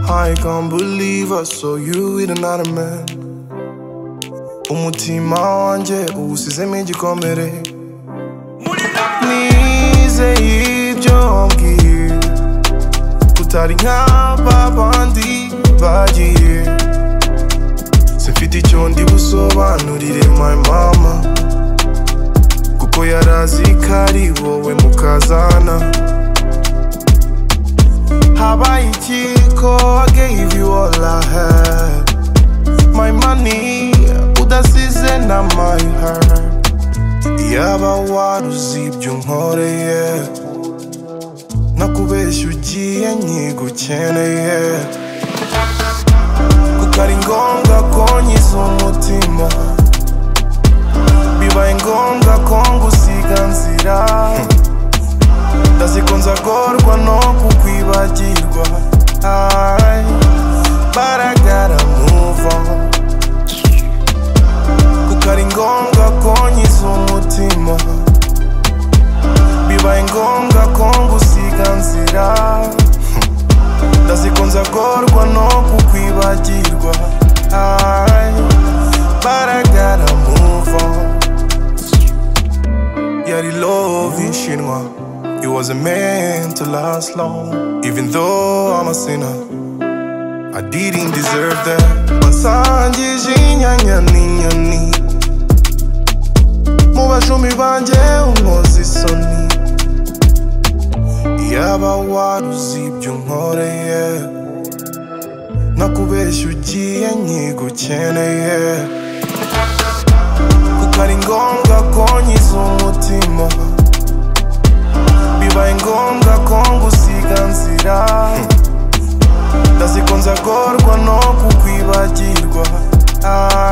I can't believe so you with another man umutima wanjye uwusizemo igikomere nizeye ibyo wambwiye utari nk'ababandi bagiye simfite icyo ndi busobanurire my mama kuko yarazi ko ari wowe mukazana habaye iki ko I gave you all I had my money udasize na my heart yaba waruzi ibyo unkoreye nakubeshya ugiye nkigukeneye kuko ari ngombwa ko nyiza umutima bibaye ngombwa ko ngusiga nzira ndazi ko nzagorwa no kukwibagirwa Ay, but I gotta move on kuko ari ngombwa ko nyiza umutima bibaye ngombwa ko ngusiga nzira ndazi ko nzagorwa no kukwibagirwa Ay, but I gotta move on yari love inshinwa it wasn't meant to last long even though i'm a sinner I didn't deserve that Wansangije inyanya n'inyoni Mu bajumi banjye unkoze isoni Yaba waruzi ibyo unkoreye Nakubeshya ugiye nkigukeneye Kuko ari ngombwa ko nyiza umutima Bibaye ngombwa ko ngusiga nzira ndazi ko nzagorwa no kukwibagirwa Ah,